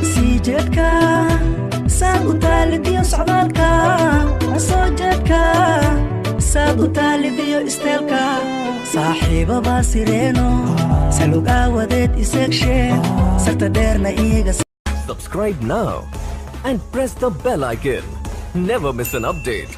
sii jeedka saad u taalidiyo socdaalka soo jeedka saad u taalidiyo isteelka saaxiibabaa sireeno salug aawadeed iseegshe sarta dheerna iyaga Subscribe now and press the bell icon. Never miss an update.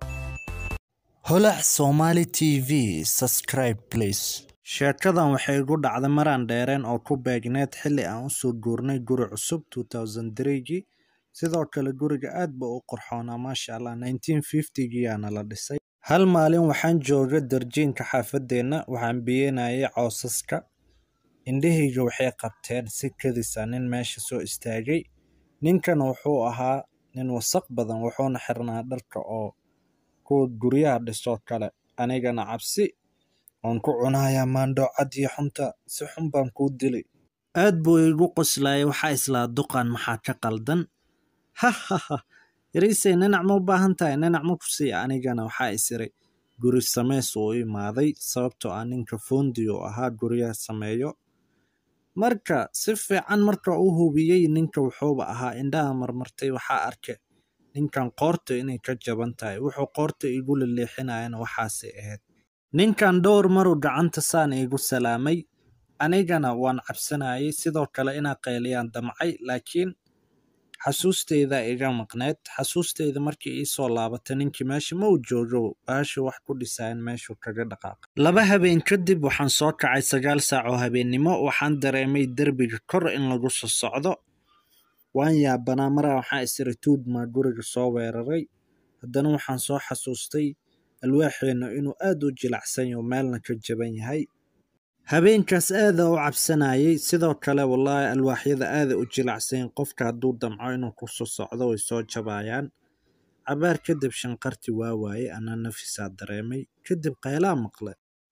holac somali t v subscribe please sheekadan waxay igu dhacday maraan dheereen oo ku beegneed xilli aan usoo guurnay guri cusub 2003gii sidoo kale guriga aad ba u qurxoonaa maasha allah 1950giyaana la dhisay hal maalin waxaan jooga darjiinka xaafadeenna waxaan biyenayay coosaska indhahayga waxay qabteen si kadisa nin meesha soo istaagay ninkan wuxuu ahaa nin wasaq badan wuxuuna xirnaa dharka oo kuwa guryaha dhisoo kale anigana cabsi oon ku cunayaa maandhoocad iyo xunta si xun baan kuu dilay aad buu igu qoslayay waxaa islaa duqan maxaa ka qaldan hahaha yariisey ninac ma u baahan tahay ninac ma ku siiya anigana waxaa isiray guri sameys uu imaaday sababtoo ah ninka fondi uu ahaa guryaha sameeyo marka si fiican marka u hubiyey ninka wuxuuba ahaa indhaha marmartay waxaa arke ninkan qoorta inay ka jaban tahay wuxuu qoorta igu laleexinayana waxaasay ahayd ninkan dhowr maruu gacanta saan iigu salaamay anigana waan cabsanayay sidoo kale inaa qayliyaan damcay laakiin xasuusteyda iga maqneed xasuusteyda markii iisoo laabatay ninkii meesha ma uu joogo baasha wax ku dhisayan meeshuu kaga dhaqaaqay laba habeen kadib waxaan soo kacay sagaal saac oo habeennimo waxaan dareemay derbiga kor in lagu soo socdo waan yaabanaa maraa waxaa isiri tuudmaa guriga soo weeraray haddana waxaan soo xasuustay alwaaxeenna inuu aad u jilacsan yaho meelna ka jaban yahay habeenkaas aada u cabsanayay sidoo kale wallaahi alwaaxyada aada u jilacsanyin qofka hadduu damco inuu ku soo socdo way soo jabayaan cabaar kadib shanqarti waa waaye anaa nafisaa dareemay kadib qaylaa maqle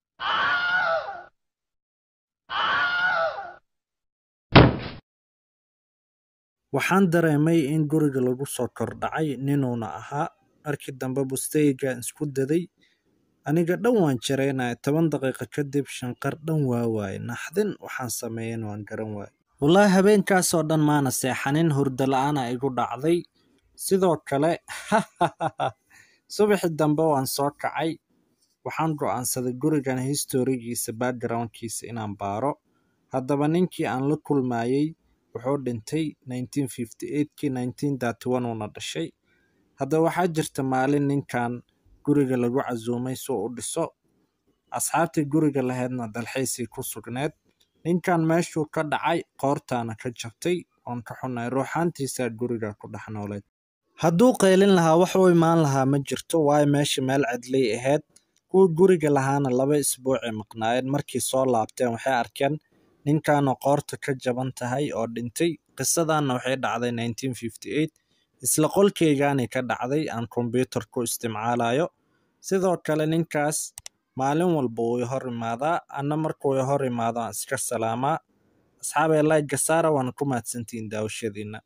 waxaan dareemay in guriga lagu soo kordhacay ninuuna ahaa markii dambe busteygaan isku daday aniga dhan waan jareynaya toban daqiiqo kadib shanqar dhan waa waaye naxdin waxaan sameeyen waan garan waaye wallaahi habeenkaasoo dhan maana seexanin hurdo la-aana igu dhacday sidoo kale subaxi dambe waan soo kacay waxaan go'aansaday gurigan historigiisa backgroundkiisa inaan baaro haddaba ninkii aan la kulmayey wuxuu dhintay 1958kii 1931 uuna dhashay haddaba waxaa jirta maalin ninkan guriga lagu casuumay suu u dhiso asxaabtii guriga lahaydna dalxiisii ku sugneed ninkan meeshuu ka dhacay qoortaana ka jabtay oon ka xunnay ruuxaantiisaa guriga ku dhex nooleed hadduu qaylin lahaa wax u imaan lahaa ma jirto waayo meesha meel cidlay ahayd kuwa guriga lahaana laba isbuucay maqnaayeen markii soo laabteen waxay arkeen ninkaanoo qoorta ka jaban tahay oo dhintay qisadanna waxay dhacday 1958 isla qolkeygaanay ka dhacday aan kombyuutar ku isticmaalayo sidoo kale ninkaas maalin walba wuu i hor imaadaa anna markuu i hor imaado aan iska salaamaa asxaabay layga saara waana ku mahadsantihiin daawashadiina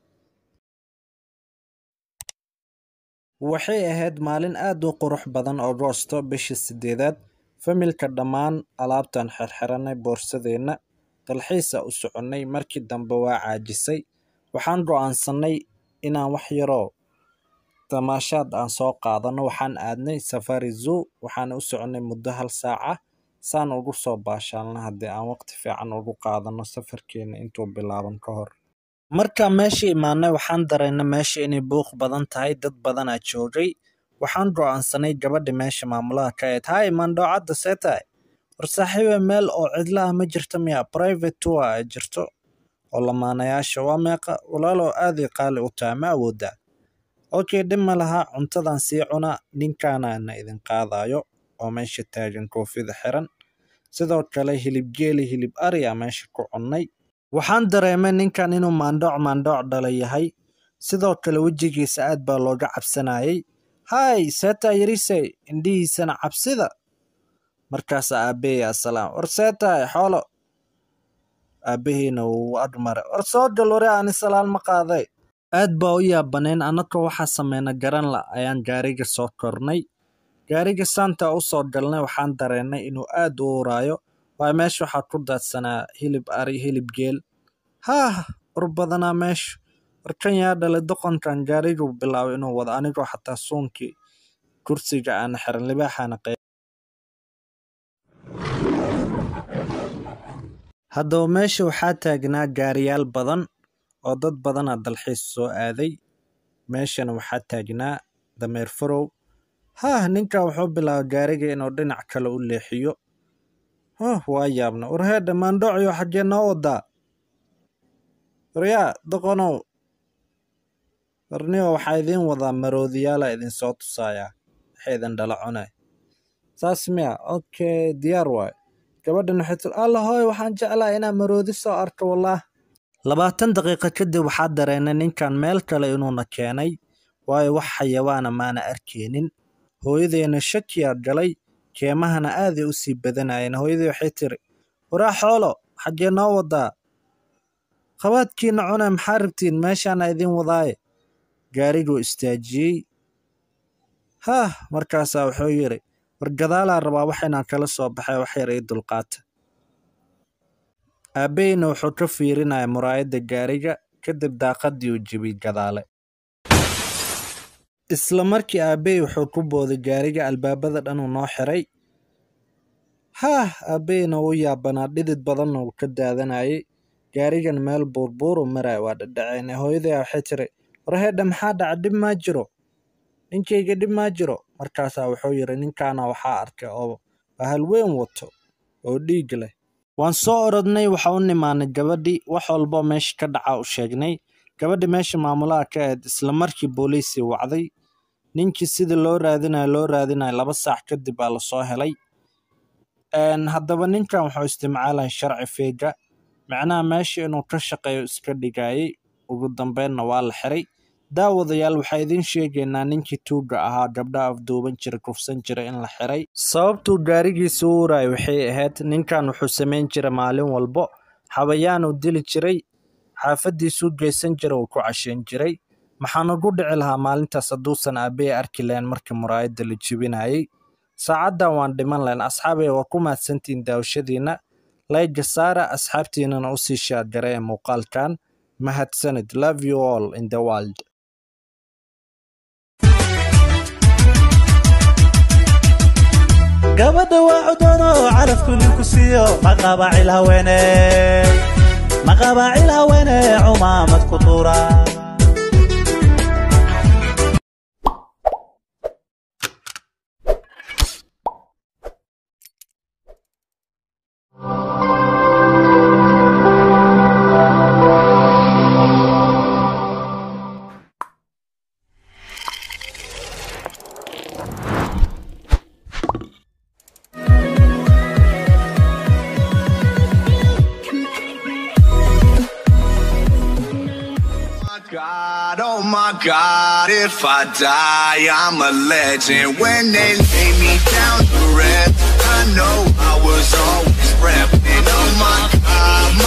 waxay ahayd maalin aad u qurux badan agoosto bishii sideedaad familka dhammaan alaabtan xirxiranay boorsadeenna dalxiisa u soconnay markii dambe waa caajisay waxaan go'aansannay inaan wax yaroo tamaashaad aan soo qaadano waxaan aadnay safari zoo waxaan u soconnay muddo hal saaca saan ugu soo baashaalna haddii aan waqti fiican ugu qaadano safarkeena intuu bilaaban ka hor markaan meesha imaanay waxaan dareennay meesha inay buuq badan tahay dad badanaa joogay waxaan go'aansanay gabadha meesha maamulaha ka ahayd hay mandhoocadda see tahay war saaxiibe meel oo cidla ah ma jirto miya private tour ay jirto oo lamaanayaasha waa meeqa walaalow aaday qaali u tahay ma awoodaa okay dhib ma laha cuntadan sii cuna ninkaanaana idin qaadayo oo meesha taagan koofida xiran sidoo kale hilib geeli hilib ariya meesha ku cunnay waxaan dareemay ninkan inuu maandhooc maandhooc dhala yahay sidoo kale wejigiisa aad baa looga cabsanayay hay seetaa yarisey indhihiisana cabsida markaasa aabbeeya asalaam war seetahay xoolo aabbahiina wuu agmare war soo gal wari ani salaal ma qaaday aad baa u yaabaneen annagoo waxaa sameyna garan la ayaan gaariga soo kornay gaariga saanta u soo galnay waxaan dareennay inuu aad u uraayo waayo meesha waxaa ku daadsanaa hilib ari hilib geel haah ur badanaa meesha warkan yaa dhalay doqonkan gaariguu bilaabay inuu wado anigoo xataa suunkii kursiga aan xiran libaaxaana qeyb haddaba meesha waxaa taagnaa gaariyaal badan oo dad badana dalxiis soo aaday meeshana waxaa taagnaa dameer farow haah ninkan wuxuu bilaabay gaariga inuu dhinac kale u leexiyo huh waa yaabna warheedha maandhocyo xaggee noo wadaa waryaa doqonow warniyo waxaa idiin wadaa maroodiyaala idinsoo tusayaa waxay idin dhala cunay saas miya okay diyaar waayo gabadhan waxay tir alla hooy waxaan jeclaa inaan maroodi soo arko wallaah labaatan daqiiqo kadib waxaa dareennay ninkan meel kale inuuna keenay waayo wax xayawaana maana arkeenin hooyadeena shakiyaa galay keemahana aaday u sii badanayeen hooyadii waxay tiri waraa xoolo xaggee noo wadaa qabaadkiina cune maxaa rabtiin meeshaana idiin wadaaye gaariguu istaajiyey haah markaasaa wuxuu yidhi war gadaalaa rabaa wax inaan kala soo baxay wax yar ii dulqaata aabbaheyna wuxuu ka fiirinaya muraayadda gaariga kadib daaqaddii uu jebiyey gadaale isla markii aabbahey wuxuu ku booday gaariga albaabada dhan uu noo xiray haah aabbaheyna wuu yaabanaa dhidid badanna uu ka daadanayay gaarigan meel buurbuuru maraya waa dhadhaceyne hooyaday waxay tiri warheedha maxaa dhaca dhib maa jiro ninkayga dhib maa jiro markaasaa wuxuu yidhi ninkaana waxaa arkay oo bahal weyn wato oo dhiig leh waan soo orodnay waxa u nimaanay gabadhii wax walbo meesha ka dhaca u sheegnay gabadhi meesha maamulaha ka ahayd isla markii booliisii wacday ninkii sidii loo raadinayo loo raadinayo laba saac kadib baa lasoo helay haddaba ninkan wuxuu isticmaalaya sharci feega macnaha meesha inuu ka shaqeeyo iska dhigayay ugu dambeynna waa la xiray daawadayaal waxaa idiin sheegaynaa ninkii tuugga ahaa gabdha afduuban jira kufsan jira in la xiray sababtuu gaarigiisa u uraayo waxay ahayd ninkan wuxuu samayn jira maalin walbo xabayaanuu dili jiray xaafaddiisuu geysan jira uu ku cashayn jiray maxaan ugu dhici lahaa maalintaas hadduusan aabbahey arki lahayn markii muraayadda la jebinayay saacaddan waan dhiman lahayn asxaabay waa ku mahadsantihiin daawashadiinna layga saara asxaabtiinana u sii shaargaray ee muuqaalkan mahadsanid love you all in the world gabadha waa cudoono calafku ninku siiyo maqabaacil haweene maqabaacil haweene cumaamad ku tuura God, oh my God, if I die, I'm a legend. When they lay me down to rest, I know I was always repping. Oh my God,